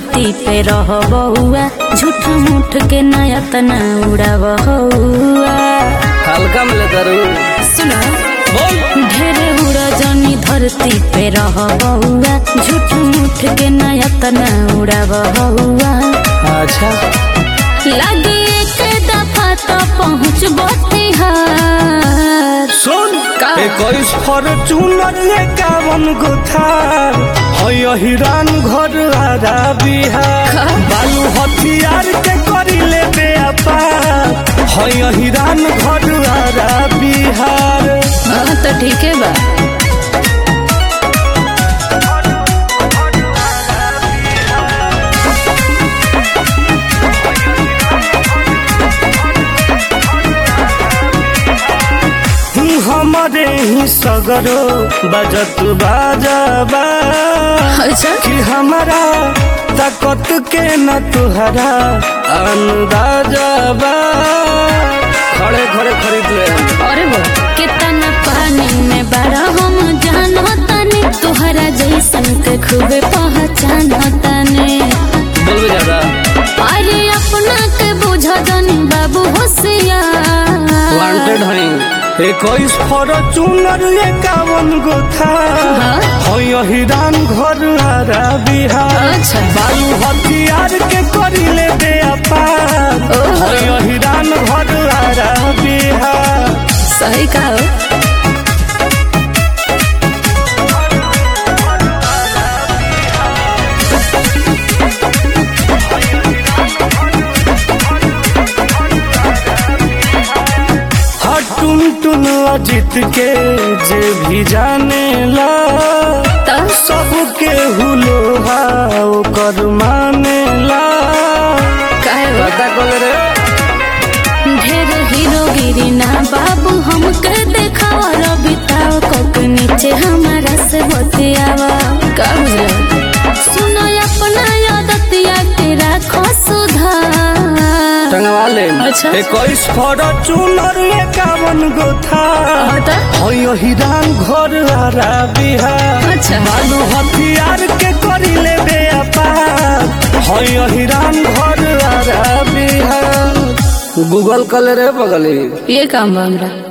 धरती पे रह बहुआ झूठ मूठ के नया तना उड़ा बहुआ हल्का में करू सुना बोल ढेरे उड़ा जनी धरती पे रह बहुआ झूठ मूठ के नया तना उड़ा बहुआ अच्छा लगे एक दफा तो पहुँच बिहार सुन का? इक्कीस फॉर्चूनर एकावन गो थार है हिरान घर आरा बिहार का? बालू हथियार के करी ले व्यापार है हिरान घर आरा बिहार हाँ तो ठीक है बा हमारे ही सगरो बजत बाजाबा अच्छा कि हमारा ताकत के न तुहरा अंदाजा बा खड़े खड़े खरीद ले अरे वो कितना पानी में बड़ा हम जानो तने तुहरा जैसन के खूबे पहचानो तने बोलबे ज्यादा अरे अपना के बुझा जानी बाबू होशियार वांटेड हई इक्कीस फॉर्चूनर एकावन गो था हाँ? है हिरान घर आरा बिहार अच्छा। बालू हथियार के करी ले दे अपार ओहो। है हिरान घर आरा बिहार सही कहो हर टुन टुन अजित के जे भी जाने ला तो सबके हुलो ओकर माने ला कहे वो पता कल रे ढेर हीरोगिरी ना बाबू हमके देखावा रबिताओ कोक नीचे हमारा से बतियावा का बुझला सुनो अपना आदतिया के राखो सुधार टंगवा ले अच्छा। इक्कीस फॉर्चूनर एकावन गो था हटा है हिरान घर आरा बिहार अच्छा बालू हथियार के करी ले व्यापार है हिरान घर आरा बिहार गूगल कल रे बगली ये काम बा हमरा